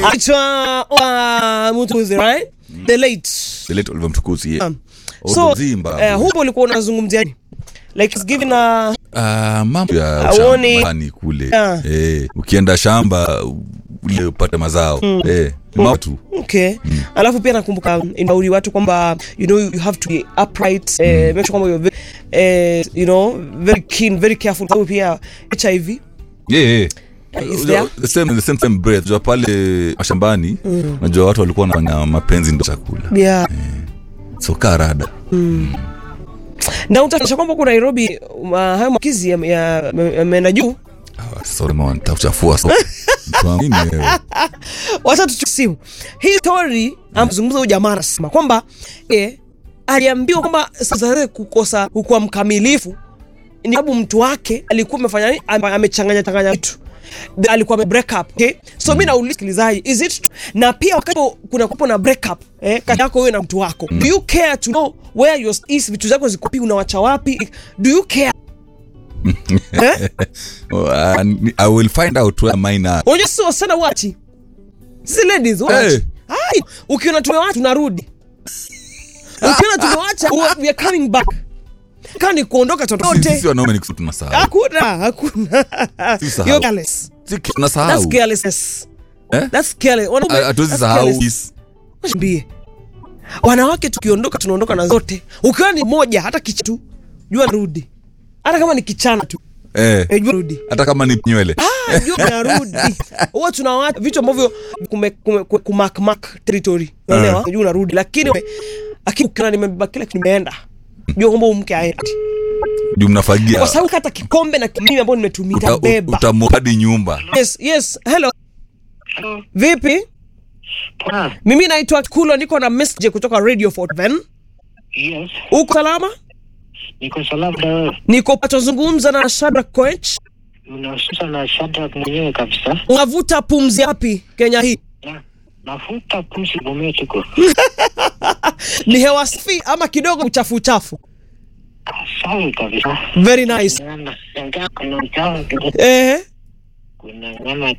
Aitwa uh, Mtukuzi, right? The late. The late Oliver Mtukudzi, yeah. Um, Old So, Mzimba. eh, hupo ulikuwa unazungumzia nini? Like it's given a Ah, mambo ya Aoni- shambani kule Yeah. eh, ukienda shamba ule upate mazao eh, ni mambo tu okay. Alafu pia nakumbuka inauri watu kwamba you know you have to be upright eh, make sure kwamba you're very, eh, you know very keen, very careful sababu pia HIV yeah, yeah. is there. the same, the same, same breath unajua pale mashambani unajua watu walikuwa wanafanya mapenzi ndo chakula Yeah. so kaa rada Na utaonyesha kwamba huko Nairobi uh, hayo makizi yameenda juu. Ah, sasa ulema wanitakuchafua so Mtu wangu, nini wewe? Wacha tuchukue simu. Hii story amzungumza huyu jamaa anasema kwamba eh, aliambiwa kwamba sasa yeye kukosa kuwa mkamilifu ni sababu mtu wake alikuwa amefanya nini? Ame- amechanganya changanya vitu The- alikuwa ame break up okay? so mm. mi nauliza sikilizaji is it true? na pia wakati kuna kupo na break up eh, kati yako wewe na mtu wako do you care to know where your is vitu zako ziko wapi unawacha wapi do you care eh? Oh, ah, ni- I will find out where mine are. unajua sisi wasichana wachi sisi ladies wachi Hey. Hai, ukiona tumewacha tunarudi ukiona tumewacha we are coming back kani kuondoka Sisi- totote sisi wanaume ni kitu tunasahau hakuna hakuna Si sahau. You're careless Si kitu that's tunasahau carelessness Eh? that's careless Wanaume, Ah, hatuwezi that's sahau careless. Niambie. wanawake tukiondoka tunaondoka na zote ukiwa ni moja hata kichatu jua rudi hata kama ni kichana tu eh, eh, jua rudi hata kama ni nywele Ah, jua unarudi huwa tunawacha vitu ambavyo kume- kume- kume- kumakmak territory unaelewa jua unarudi lakini lakini ukiona nimebeba kila kitu nimeenda jua kwamba huyu mke aendi juu mnafagia kwa sababu hata kikombe na kimimi ambayo nimetumia Uta- beba utamwadi nyumba yes yes hello Hello. vipi Poa. mimi naitwa kulo niko na message kutoka radio 47 Yes. uko salama Niko salama na wewe. niko patozungumza na Shadrack Koech Unahusisha na Shadrack mwenyewe kabisa. unavuta pumzi yapi Kenya hii Na nafuta pumzi Bometiko. ni hewa safi ama kidogo uchafu uchafu Sawa kabisa. very nice Nyama, ingawa kuna uchafu kidogo. eh Kuna nyama